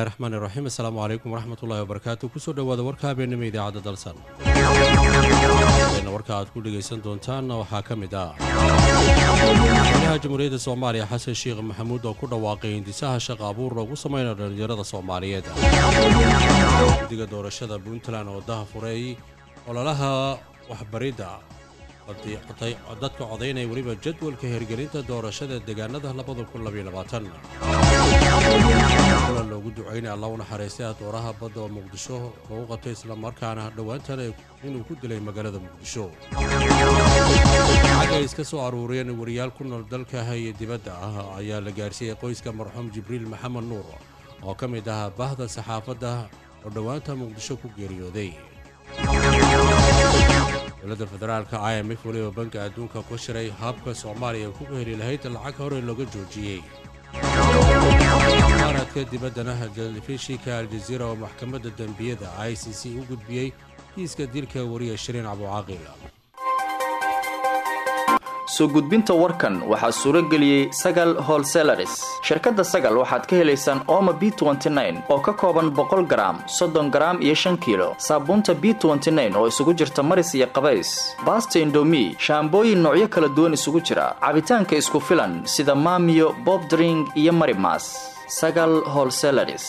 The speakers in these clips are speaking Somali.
bismillahi raxmaan iraxiim assalaamu calaykum waraxmatullahi wabarakaatu kusoo dhowaada warka habeenimo idaacadda dalsan warka aad ku dhegaysan doontaanna waxaa ka mid ah madaxweynaha jamhuuriyadda soomaaliya xasan sheekh maxamuud oo ku dhawaaqay hindisaha shaqa abuur loogu samaynayo dhallinyarada soomaaliyeed guddiga doorashada puntland oo daha furay ololaha waxbaridda dadka codaynaya weliba jadwalka hirgelinta doorashada deegaanada kulan loogu ducaynay alla u naxariistay dooraha badda oo muqdisho lagu qabtay islamarkaana dhowaantana inuu ku dilay magaalada muqdisho lacag ay iska soo aruuriyeen wariyaal ku nool dalka iyo dibadda ah ayaa la gaarsiiyey qoyska marxuum jibriil maxamed nuur oo ka mid ahaa bahda saxaafadda oo dhowaanta muqdisho ku geeriyooday dowladda federaalka i m f weliba banka adduunka ku shiray habka soomaaliya ku heli lahayd lacag hore looga joojiyey maaradka dibaddana telefishinka aljaziira oo maxkamadda dembiyada i c c u gudbiyey kiiska dilka wariya shiriin cabducaaqil soo gudbinta warkan waxaa suuro geliyey sagal holselaris shirkadda sagal waxaad ka helaysaan ooma b oo ka kooban boqol garaam soddon garaam iyo shan kiilo saabuunta b oo isugu jirta maris iyo qabays baasta indomi shaambooyin noocyo kala duwan isugu jira cabitaanka isku filan sida maamiyo bobdring iyo marimas sagal holselaris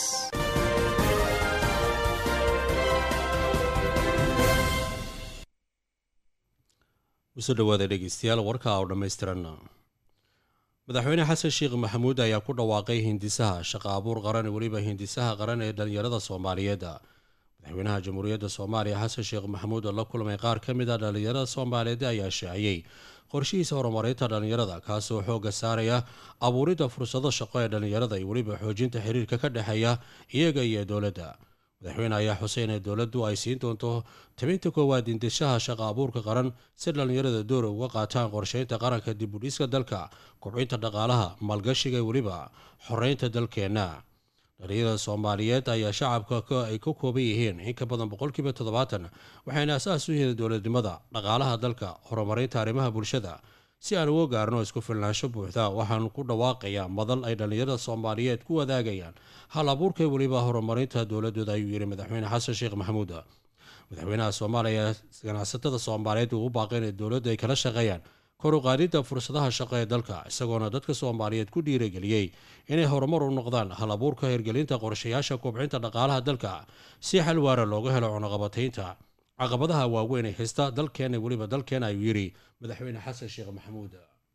usoo dhawaada dhegeystayaal warka oo dhammaystiran madaxweyne xasan sheekh maxamuud ayaa ku dhawaaqay hindisaha shaqa abuur qaran weliba hindisaha qaran ee dhallinyarada soomaaliyeed madaxweynaha jamhuuriyadda soomaaliya xasan sheekh maxamuud oo la kulmay qaar ka mid a dhallinyarada soomaaliyeed ayaa shaaciyey qorshihiisa horumarinta dhallinyarada kaasoo xoogga saaraya abuuridda fursado shaqo ee dhallinyarada iyo weliba xoojinta xiriirka ka dhexeeya iyaga iyo dowladda madaxweyne ayaa xuseen ee dowladdu ay siin doonto tabinta koowaad indishaha shaqa abuurka qaran si dhallinyarada door uga qaataan qorsheynta qaranka dib u dhiska dalka kobcinta dhaqaalaha maalgashiga weliba xoreynta dalkeenna dhallinyarada soomaaliyeed ayaa shacabka ay ka kooban yihiin in ka badan boqolkiiba toddobaatan waxayna asaas u yihiin dowladnimada dhaqaalaha dalka horumarinta arrimaha bulshada si aan uga gaarno isku filnaansho buuxda waxaan ku dhawaaqayaa madal ay dhallinyarada soomaaliyeed ku wadaagayaan hal abuurka weliba horumarinta dowladooda ayuu yidhi madaxweyne xasan sheekh maxamuud madaxweynaha soomaaliya ganacsatada soomaaliyeed uu u baaqay inay dowladdu ay kala shaqeeyaan kor u qaadidda fursadaha shaqo ee dalka isagoona dadka soomaaliyeed ku dhiirageliyey inay horumar u noqdaan hal abuurka hirgelinta qorshayaasha kobcinta dhaqaalaha dalka si xal waara looga helo cunaqabataynta caqabadaha waaweyn ee haysta dalkeena weliba dalkeena ayuu yidhi madaxweyne xasan sheekh maxamuud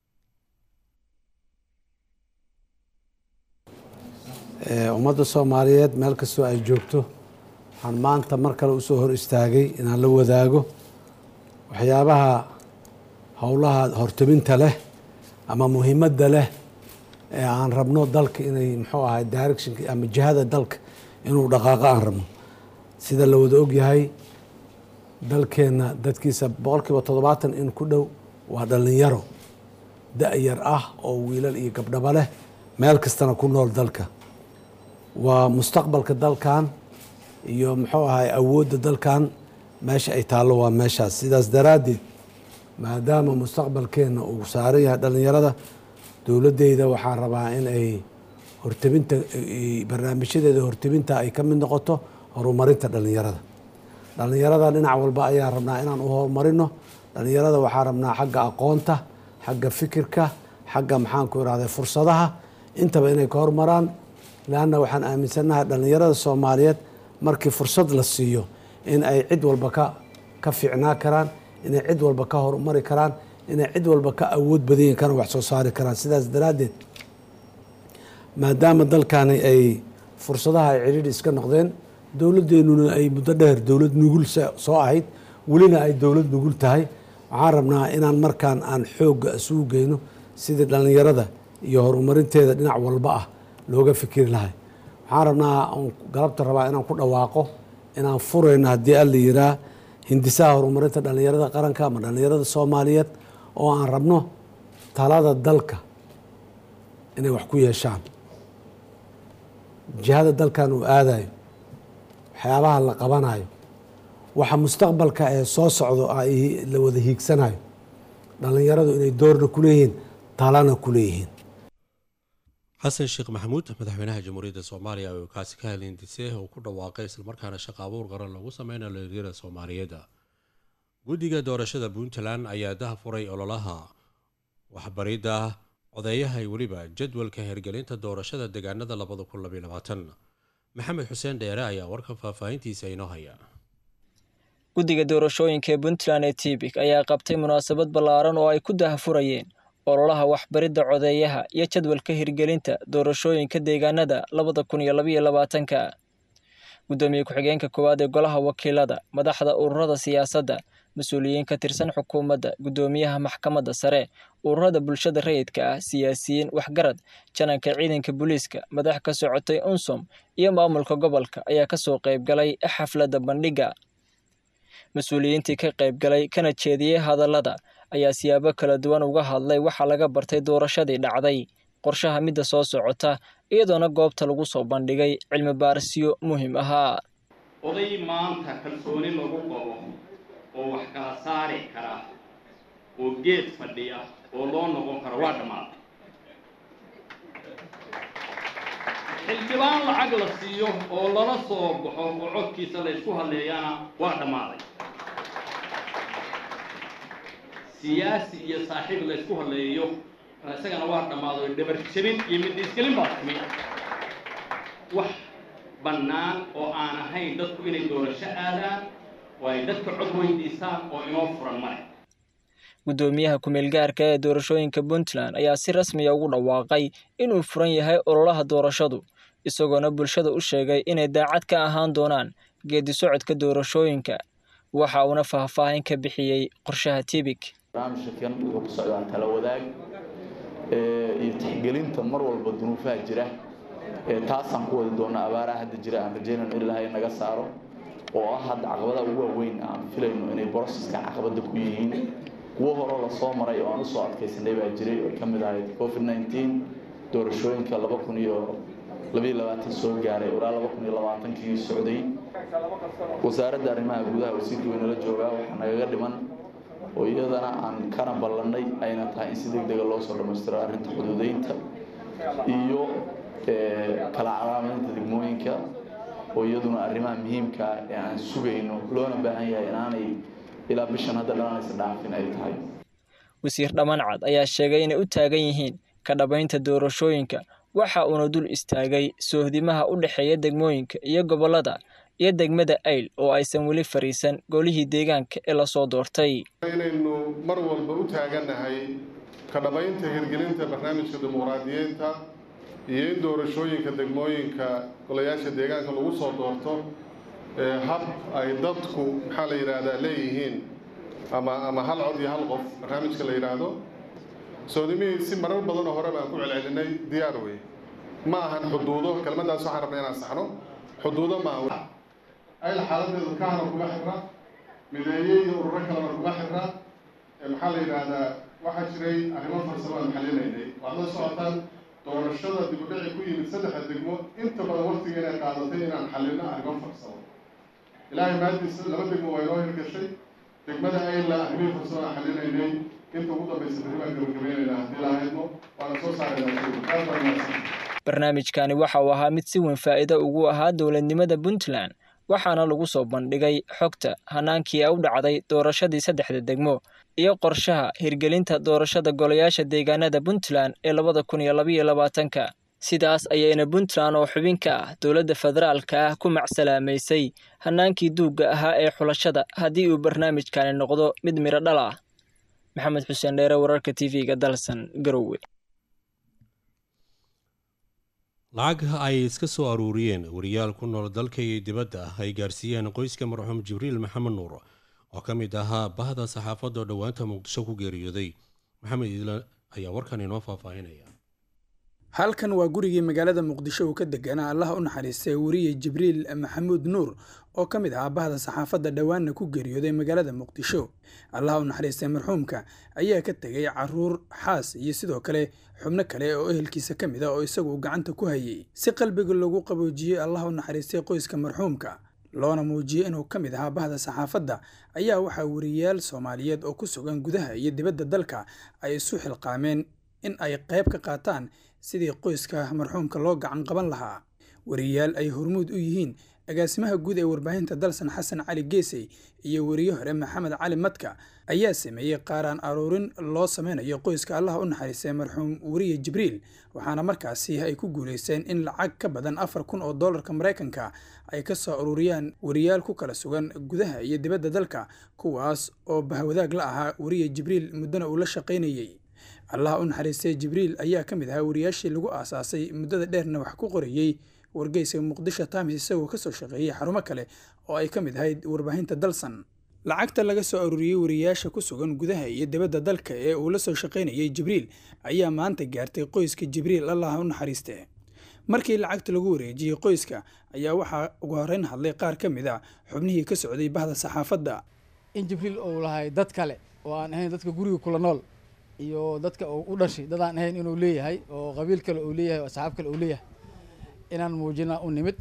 ummadda soomaaliyeed meel kastoo ay joogto waxaan maanta mar kale usoo hor istaagay inaan la wadaago waxyaabaha howlaha hortaminta leh ama muhiimadda leh ee aan rabno dalka inay muxuu ahay directionka ama jihada dalka inuu dhaqaaqo aan rabno sida la wada ogyahay dalkeenna dadkiisa boqolkiiba toddobaatan in ku dhow waa dhallinyaro da-yar ah oo wiilal iyo gabdhaba leh meel kastana ku nool dalka waa mustaqbalka dalkan iyo muxuu ahay awoodda dalkan meesha ay taallo waa meeshaas sidaas daraaddeed maadaama mustaqbalkeenna uu saaran yahay dhallinyarada dowladdeyda waxaan rabaa in ay hortabinta barnaamijyadeeda hortabinta ay ka mid noqoto horumarinta dhallinyarada dhallinyarada dhinac walba ayaan rabnaa inaan u horumarino dhallinyarada waxaan rabnaa xagga aqoonta xagga fikirka xagga maxaanku irahda fursadaha intaba inay ka hormaraan leanna waxaan aaminsannahay dhallinyarada soomaaliyeed markii fursad la siiyo in ay cid walba ka ka fiicnaa karaan inay cid walba ka horumari karaan inay cid walba ka awood badayin karaan wax soo saari karaan sidaas daraaddeed maadaama dalkani ay fursadaha ay cidhiidhi iska noqdeen dowladdeenuna ay muddo dheer dowlad nugul soo ahayd welina ay dowlad nugul tahay waxaan rabnaa inaan markaan aan xoogga isugu geyno sidii dhallinyarada iyo horumarinteeda dhinac walba ah looga fikiri lahay waxaan rabnaa galabta rabaa inaan ku dhawaaqo inaan furayno haddii alla yiraa hindisaha horumarinta dhallinyarada qaranka ama dhallinyarada soomaaliyeed oo aan rabno talada dalka inay wax ku yeeshaan jihada dalkan uu aadayo waxyaabaha la qabanayo waxa mustaqbalka ee soo socdo la wada hiigsanayo dhallinyaradu inay doorna ku leeyihiin talana ku leeyihiin xasan sheekh maxamuud madaxweynaha jamhuuriyadda soomaaliya oo kaasi ka hadlay hindise uu ku dhawaaqay islamarkaana shaqo abuur qaran lagu sameynayo dhalinyarada soomaaliyeed guddiga doorashada puntland ayaa daha furay ololaha waxbaridda codeeyaha weliba jadwalka hirgelinta doorashada deegaanada labada kun labaiy labaatan maxamed xuseen dheere ayaa warka faahfaahintiisa inoo haya guddiga doorashooyinka ee puntland ee tibik ayaa qabtay munaasabad ballaaran oo ay ku dahafurayeen ololaha waxbaridda codeeyaha iyo jadwalka hirgelinta doorashooyinka deegaanada labada kun iyo labaiyo labaatanka guddoomiye ku-xigeenka koowaad ee golaha wakiilada madaxda ururada siyaasadda mas-uuliyiin ka tirsan xukuumadda guddoomiyaha maxkamadda sare ururada bulshada rayidka ah siyaasiyiin waxgarad jananka ciidanka booliiska madax ka socotay unsom iyo maamulka gobolka ayaa kasoo qaybgalay xafladda bandhigga mas-uuliyiintii ka qaybgalay kana jeediyey hadallada ayaa siyaabo kala duwan uga hadlay waxaa laga bartay doorashadii dhacday qorshaha midda soo socota iyadoona goobta lagu soo bandhigay cilmi baarisyo muhiim ahaa oday maanta kalsooni lagu qabo oo wax kala saari kara oo geed fadhiya oo loo noqon karo waa dhammaaday xildhibaan lacag la siiyo oo lala soo baxo oo codkiisa la ysku hadleeyana waa dhammaaday siyaasi iyo saaxiib la ysku hadleeyo isagana waa dhammaaday oo dhabar jabin iyo midisgelin baa timi wax bannaan oo aan ahayn dadku inay doorasho aadaan oo ay dadka cod weydiisaan oo inoo furan male guddoomiyaha ku-meelgaarka ee doorashooyinka puntland ayaa si rasmiya ugu dhawaaqay inuu furan yahay ololaha doorashadu isagoona bulshada u sheegay inay daacad ka ahaan doonaan geedi socodka doorashooyinka waxa uuna faahfaahin ka bixiyey qorshaha tibik barnaamijkan wuxuu ku socdaa tala wadaag iyo tixgelinta mar walba dunuufaha jira taasaan ku wadi doona abaaraha hadda jira aan rajaynayno in ilaahay naga saaro oo ah hadda caqabadaha ugu waaweyn aan filayno inay broseska caqabada ku yihiin kuwo horeo lasoo maray oo aan usoo adkaysanay baa jiray oo ka mid ahayd covid nineteen doorashooyinka laba kun iyo labayo labaatan soo gaaray ilaa laba kun iyo labaatankii socday wasaaradda arrimaha gudaha wasiirka weynala joogaa waxaa nagaga dhiman oo iyadana aan kana ballanay ayna tahay in si deg dega loo soo dhammaystiro arrinta xuduudeynta iyo kala calaamadeynta degmooyinka oo iyaduna arrimaha muhiimka ee aan sugayno loona baahan yahay inaanay ilaa bishan hadda dhalanaysa dhaafin ay tahay wasiir dhammancad ayaa sheegay inay u taagan yihiin ka dhabaynta doorashooyinka waxa uuna dul istaagay soohdimaha u dhexeeya degmooyinka iyo gobollada iyo degmada ayl oo aysan weli fariisan golihii deegaanka ee lasoo doortay inaynu mar walba u taagannahay ka dhabaynta hirgelinta barnaamijka dimuqraadiyeynta iyo in doorashooyinka degmooyinka golayaasha deegaanka lagu soo doorto hab ay dadku maxaa la yidhaahdaa leeyihiin ama ama hal cod iyo hal qof barnaamijka la yidhaahdo soodimihii si marar badanoo hore baan ku celcelinay diyaar wey ma ahan xuduudo kelmaddaas waxaan rabnay inaan saxno xuduudo maaha ayl xaaladeedu kahana kuma xirra mideeye iyo ururo kalena kuma xirra maxaa la yidhaahdaa waxaa jiray arrimo farsamo aan xalinaynay waad la socotaan doorashada dibudhici ku yimid saddexda degmo inta badan waqtiga inay qaadatay inaan xalino arrimo farsamo ilaahay maadiisa laba degmo waa inoo hirgashay degmada ayla arrimihii farsamo aan xalinaynay inta ugu dambaysa berri baan gabagabaynaynaa haddii lahaydno waana soo saaraynaa barnaamijkani waxa uu ahaa mid si weyn faa'iido ugu ahaa dowladnimada puntland waxaana lagu soo bandhigay xogta hanaankii u dhacday doorashadii saddexda degmo iyo qorshaha hirgelinta doorashada golayaasha deegaanada puntland ee labada kun iyo labaiyo labaatanka sidaas ayayna puntland oo xubin ka ah dowladda federaalka ah ku macsalaamaysay hanaankii duugga ahaa ee xulashada haddii uu barnaamijkani noqdo mid midho dhal ah maxamed xuseen dheere wararka t v-ga dalsan garowe lacag ay iska soo aruuriyeen wariyaal ku nool dalka iyo dibadda ay gaarsiiyeen qoyska marxuum jibriil maxamed nuur oo ka mid ahaa bahda saxaafadda oo dhowaanta muqdisho ku geeriyooday maxamed iidlan ayaa warkan inoo faahfaahinaya halkan waa gurigii magaalada muqdisho uu ka deganaa allaha u naxariistay weriye jibriil maxamuud nuur oo ka mid ahaa bahda saxaafadda dhowaanna ku geeriyooday magaalada muqdisho allaha u naxariistay marxuumka ayaa ka tegay caruur xaas iyo sidoo kale xubno kale oo ehelkiisa ka mid a oo isagu gacanta ku hayay si qalbiga lagu qaboojiyey allaha u naxariistay qoyska marxuumka loona muujiyey inuu ka mid ahaa bahda saxaafadda ayaa waxaa weriyaal soomaaliyeed oo ku sugan gudaha iyo dibadda dalka ay isu xilqaameen in ay qayb ka qaataan sidii qoyska marxuumka loo gacan qaban lahaa wariyayaal ay hormuud u yihiin agaasimaha guud ee warbaahinta dalsan xasan cali geesey iyo weriye hore maxamed cali madka ayaa sameeyey qaaraan aruurin loo sameynayo qoyska allaha u naxariistay marxuum weriye jibriil waxaana markaasi ay ku guulaysteen in lacag ka badan afar kun oo doolarka maraykanka ay ka soo aruuriyaan weriyaal ku kala sugan gudaha iyo dibadda dalka kuwaas oo bahwadaag la ahaa weriye jibriil muddana uu la shaqaynayey allaha u naxariistay jibriil ayaa ka mid ahaa wariyaashii lagu aasaasay muddada dheerna wax ku qorayey wargeyska muqdisho times isagoo kasoo shaqeeyey xarumo kale oo ay ka mid ahayd warbaahinta dalsan lacagta laga soo aruuriyey wariyayaasha ku sugan gudaha iyo dibadda dalka ee uu la soo shaqaynayey jibriil ayaa maanta gaartay qoyska jibriil allaha u naxariiste markii lacagta lagu wareejiyey qoyska ayaa waxaa ugu horeyn hadlay qaar ka mid a xubnihii ka socday bahda saxaafadda in jibriil uu lahay dad kale oo aan ahayn dadka guriga kula nool iyo dadka uu u dhashay dad aan ahayn inuu leeyahay oo qabiil kale uu leeyahay oo asxaab kale uu leeyahay inaan muujina u nimid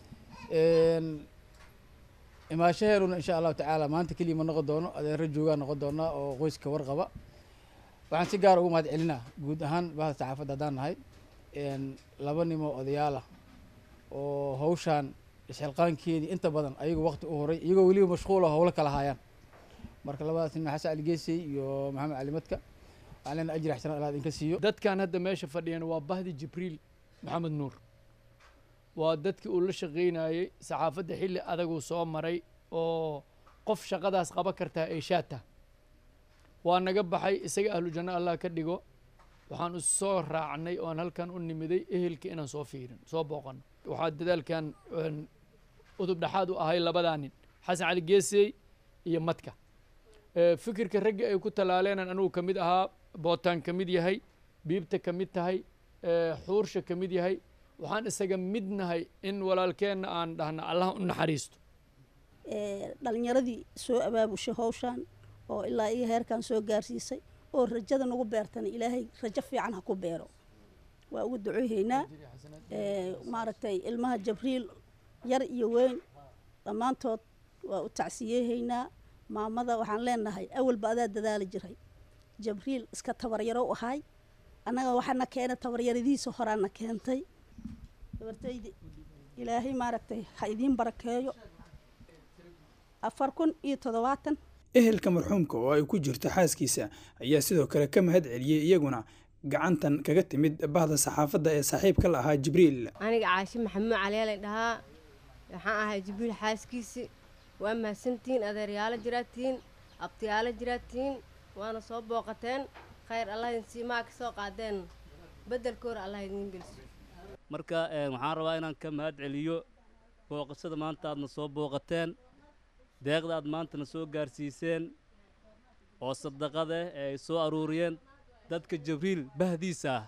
imaashaheeruna insha allahu tacaala maanta keliya ma noqon doono adeero joogaa noqon doonaa oo qoyska warqaba waxaan si gaar ugu mahad celinaa guud ahaan bahda saxaafadda haddaan nahay laba nimoo odayaal ah oo hawshaan isxilqaankeedii inta badan ayagu waqti u horay iyagoo weliba mashquul oo howlo kala haayaan marka labadaas nin xasan aligeesey iyo maxamed cali madka waxaan leenahay ajri xasanad allah idinka siiyo dadkan hadda meesha fadhiyan waa bahdi jibriil maxamed nuur waa dadkii uu la shaqaynayey saxaafadda xilli adaguu soo maray oo qof shaqadaas qaba kartaa ay shaata waa naga baxay isaga ahlu janno allah ka dhigo waxaan u soo raacnay oan halkan u nimiday ehelka inaan soo fiirin soo booqano waxaa dadaalkan udub dhexaad u ahay labadaa nin xasan cali geesey iyo madka fikirka ragga ay ku tallaaleenan anugu ka mid ahaa bootaan ka mid yahay biibta ka mid tahay xuursha ka mid yahay waxaan isaga mid nahay in walaalkeenna aan dhahna allah u naxariisto dhalinyaradii soo abaabushay hawshaan oo ilaa iyo heerkan soo gaarsiisay oo rajada nagu beertana ilaahay rajo fiican ha ku beero waa ugu ducoohaynaa maaragtay ilmaha jabriil yar iyo weyn dhammaantood waa u tacsiyeehaynaa maamada waxaan leenahay awalba adaa dadaali jiray jabriil iska tabaryaro u ahay annaga waxaana keena tabaryaradiisa horaana keentay gabartaydi ilaahay maaragtay ha idiin barakeeyo afar kun iyo toddobaatan ehelka marxuumka oo ay ku jirto xaaskiisa ayaa sidoo kale ka mahad celiyey iyaguna gacantan kaga timid bahda saxaafadda ee saaxiibka la ahaa jibriil aniga caashi maxamuud caliyaalay dhahaa waxaan ahay jibriil xaaskiisi waa mahadsantihiin adeeryaalo jiraatiin abtiyaalo jiraatiin waana soo booqateen khayr allah idin siimaa ka soo qaadeen beddelkoora allah idiin geliso marka waxaan rabaa inaan ka mahad celiyo booqashada maanta aadna soo booqateen deeqda aad maantana soo gaarsiiseen oo sadaqada ee ay soo aruuriyeen dadka jabriil bahdiisa ah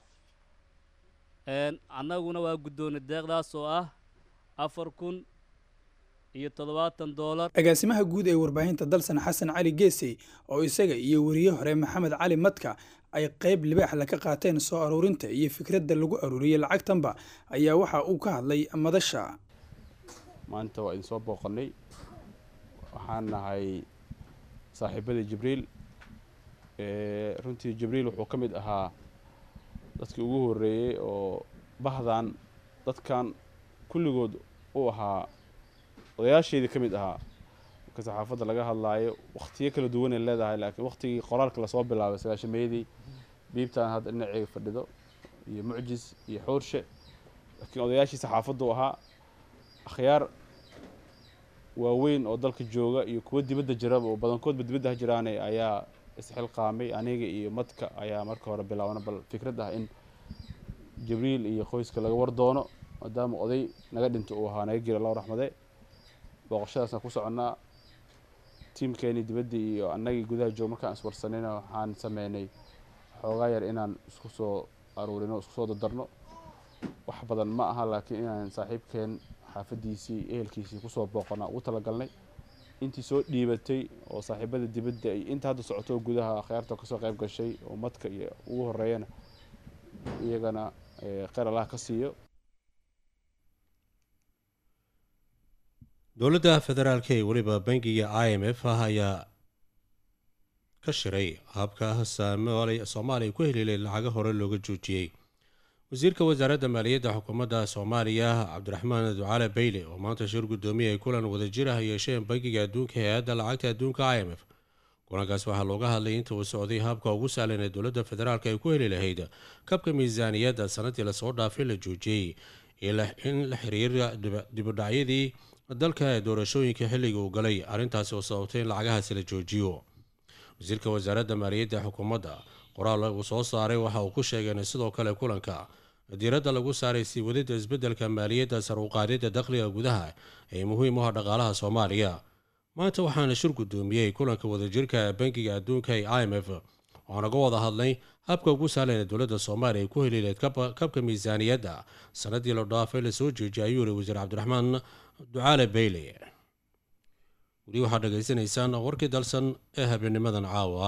annaguna waa guddoonnay deeqdaas oo ah afar kun iyo toddobaatan doolar agaasimaha guud ee warbaahinta dalsan xasan cali geesey oo isaga iyo weriye hore maxamed cali madka ay qayb libaaxla ka qaateen soo aruurinta iyo fikradda lagu aruuriyey lacagtanba ayaa waxa uu ka hadlay madasha maanta waa idin soo booqannay waxaan nahay saaxiibadii jibriil runtii jibriil wuxuu ka mid ahaa dadkii ugu horreeyey oo bahdan dadkan kulligood u ahaa odayaasheedii ka mid ahaa marka saxaafadda laga hadlaayo wakhtiyo kala duwanay leedahay laakiin wakhtigii qoraalka lasoo bilaabay sagaashameeyadii biibtaan hadda dhinaceyga fadhido iyo mucjis iyo xoorshe laakiin odayaashii saxaafaddu ahaa akhyaar waaweyn oo dalka jooga iyo kuwo dibadda jiraba oo badankoodba dibadda ha jiraane ayaa isxilqaamay aniga iyo madka ayaa marka hore bilaabna bal fikrad ah in jibriil iyo qoyska laga war doono maadaama oday naga dhinta uu ahaa naga jira loo raxmade booqashadaasna ku soconnaa tiimkeenii dibadda iyo annagii gudaha joog markaan iswarsanayna waxaan sameynay xoogaa yar inaan isku soo aruurino isku soo dardarno wax badan ma aha laakiin inaan saaxiibkeen xaafadiisii ehelkiisii kusoo booqana ugu talagalnay intii soo dhiibatay oo saaxiibada dibadda iyo inta hadda socoto gudaha akhyaarta kasoo qayb gashay oo madka iyo ugu horeeyana iyagana kheyr allah ka siiyo dowladda federaalk ee weliba bangiga i m f ah ayaa ka shiray habka soomaaliya ku heliilay lacaga hore looga joojiyey wasiirka wasaaradda maaliyadda xukuumadda soomaaliya cabdiraxmaan ducaale bayle oo maanta shir guddoomiye ay kulan wadajir ah yeesheen bankiga adduunka hay-adda lacagta adduunka i m f kulankaas waxaa looga hadlay inta uu socday habka ugu sahlan ee dowladda federaalk ay ku heli lahayd kabka miisaaniyadda sanadii lasoo dhaafay la joojiyey in la xiriira dibudhacyadii dalka ee doorashooyinka xilliga uu galay arrintaasi oo sababtay in lacagahaasi la joojiyo wasiirka wasaaradda maaliyadda xukuumadda qoraal uu soo saaray waxa uu ku sheegeen sidoo kale kulanka diiradda lagu saaray sii wadida isbeddelka maaliyadda sar uqaadidda dakhliga gudaha ee muhiim u ah dhaqaalaha soomaaliya maanta waxaana shir guddoomiyey kulanka wadajirka bankiga adduunka ee i m f waxaanaga wada hadlay habka ugu sahlan ee dowladda soomaaliya ay ku helileed kabka miisaaniyadda sanadii la dhaafay lasoo jeejiyay ayuu yihi wasiir cabdiraxmaan ducaale bayle weli waxaad dhegaysanaysaan warkii dalsan ee habeenimadan caawa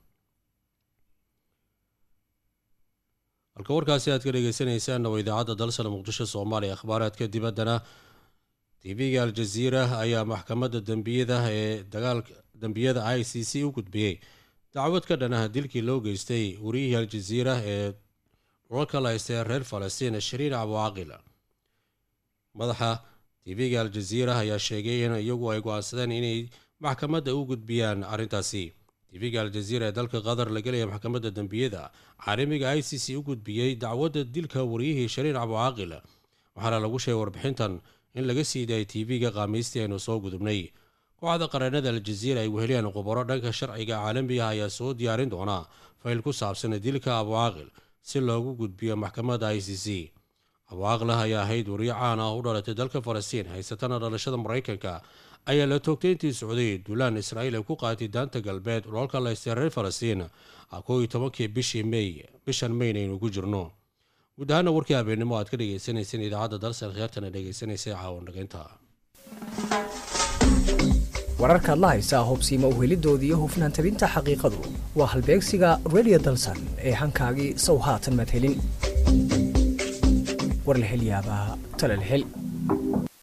halka warkaasi aad ka dhegeysaneysaan waa idaacadda dalsan muqdisho soomaaliya akhbaaraadka dibaddana tv-ga al-jaziira ayaa maxkamadda dembiyada ee dagaalka dembiyada i c c u gudbiyey dacwad ka dhanaha dilkii loo geystay wariyihii al-jaziira ee dhulalka la haystay reer falastiin shariin abucaqil madaxa tv-ga al-jaziira ayaa sheegay in iyagu ay go-aansadeen inay maxkamadda u gudbiyaan arrintaasi tv-ga al-jaziira ee dalka qatar la gelaya maxkamadda dembiyada caalamiga i c c u gudbiyey dacwadda dilka wariyihii shariin abucaqil waxaana lagu sheegay warbixintan in laga sii daayay tv-ga qaamiistii aynu soo gudubnay kooxda qareenada al-jaziira ay weheliyaan khubaro dhanka sharciga caalamiga ayaa soo diyaarin doonaa fayl ku saabsan dilka abucaqil si loogu gudbiyo maxkamadda i c c abucaqlah ayaa ahayd wariyo caan ah u dhalatay dalka falastiin haysatana dhalashada maraykanka ayaa la toogtay intii socday duulaan israa'iil ay ku qaatay daanta galbeed dhoolka laystay reer falastiin koo iyo tobankii bishii mey bishan mayn aynu ku jirno guud ahaana warkii habeennimo aad ka dhegeysaneyseen idaacadda dalsan khiyaartana dhegeysanaysa caawan dhageynta wararkaad la haysaa hubsiima uhelidooda iyo hufnaan tabinta xaqiiqadu waa halbeegsiga redio dalsan ee hankaagii sow haatan madhelin war la hel yaabaa talal hel